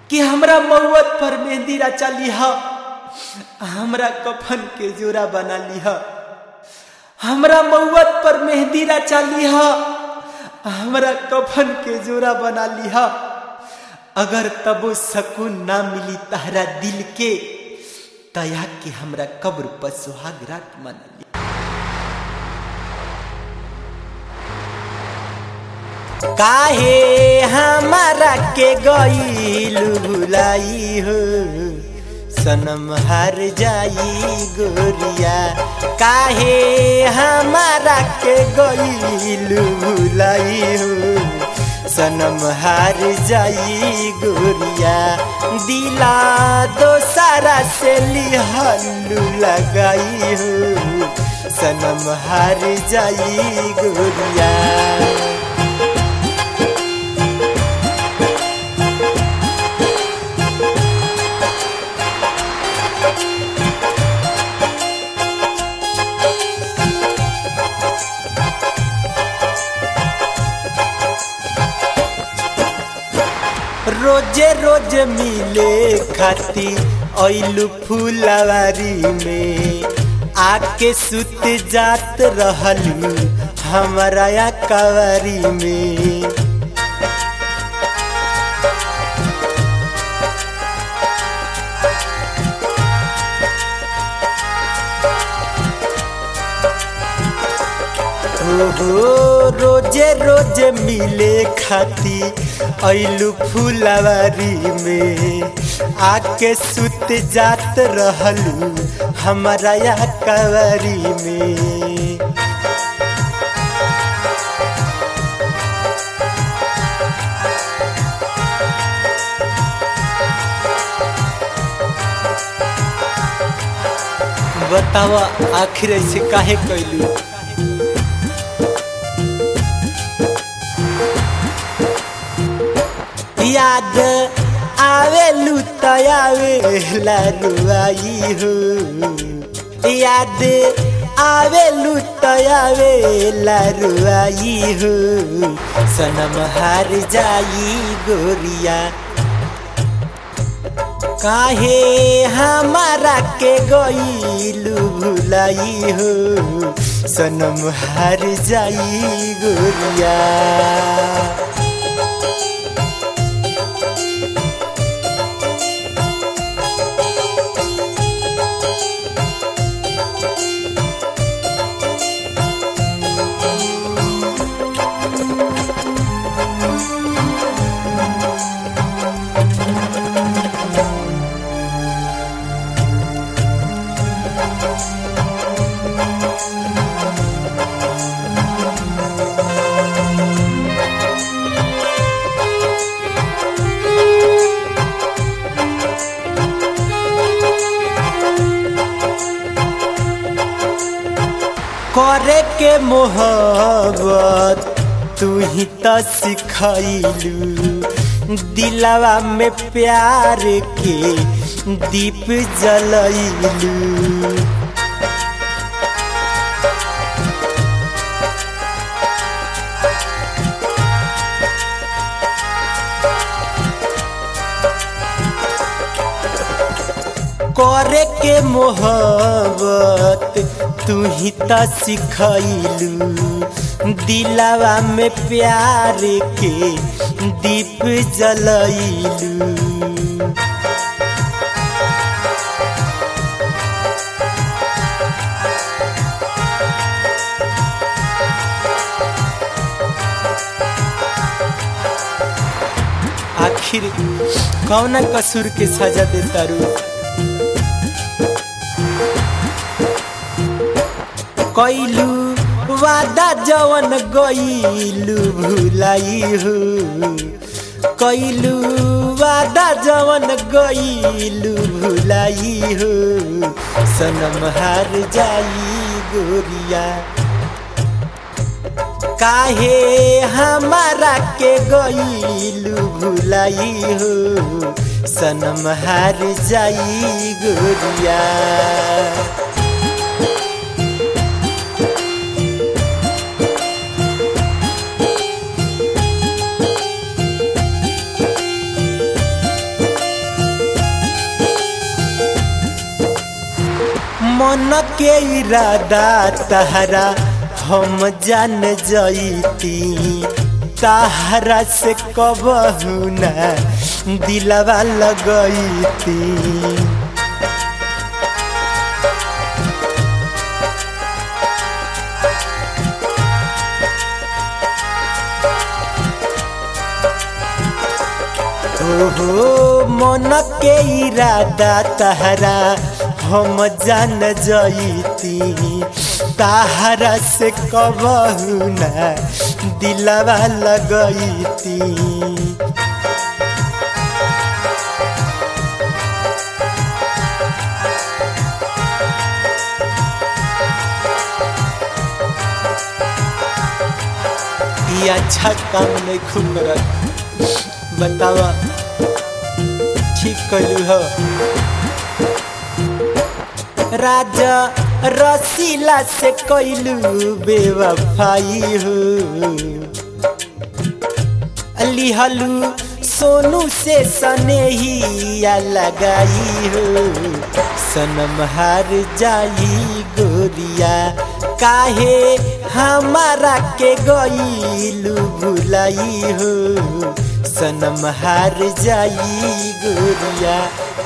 कि हमरा मौत पर मेहंदी रचा लिह हमरा कफन के जोरा बना लिह हमरा मौत पर मेहंदी रचा लिह हमरा कफन के जोरा बना लिह अगर तबो सकून ना मिली तहरा दिल के तया के हमरा कब्र पर सुहाग रात मना ली काहे हमारा के गईलू भुलाई हो सनम हार जाई गोरिया काहे हमारा के गईलू भुलाई हो सनम हार जाई गोरिया दिला दोसारा से लिहलू लगाई हो सनम हार जाई गोरिया रोजे रोज मिले खाती ऐलू फूलवारी में आके सुत जात रहलू हमारा कवारी में हो रोजे रोज मिले खाती ऐलू फूलवारी में आके सुत जात रहलू हमारा कवारी में बतावा आखिर ऐसे काहे कैलू याद आवेलू तयावे रुआई हो याद आवेलू तयावे रुआई हो सनम हार जाई गोरिया काहे हमारा के गईलू भुलाई हो सनम हार जाई गोरिया करे के मोहब्बत तू ही तो सिखैलू दिलवा में प्यार के दीप जलैलू करे के मोहब्बत तू ही तो सिखैलू दिलावा में प्यार के दीप जलैलू आखिर कौन कसूर के सजा देता रू कैलू वादा जवन गईलू भुलाई हो कैलू वादा जवन गईलू भुलाई हो सनम हार जाई गोरिया काहे हमारा के गईलू भुलाई हो सनम हार जाई गोरिया मन के इरादा तहरा हम जान जईती तहरा से कबहू ना दिलवा लगईती ओहो मन के इरादा तहरा हम जान जईती तहरा से कबहू ना दिलवा लगईती ये अच्छा काम नहीं खूब करत बतावा ठीक कलू हो राजा रसीला से कैलू बेवफाई हो लिहलू सोनू से सनेहिया लगाई हो सनम हार जाई गोरिया काहे हमारा के गईलू भुलाई हो सनम हार जाई गोरिया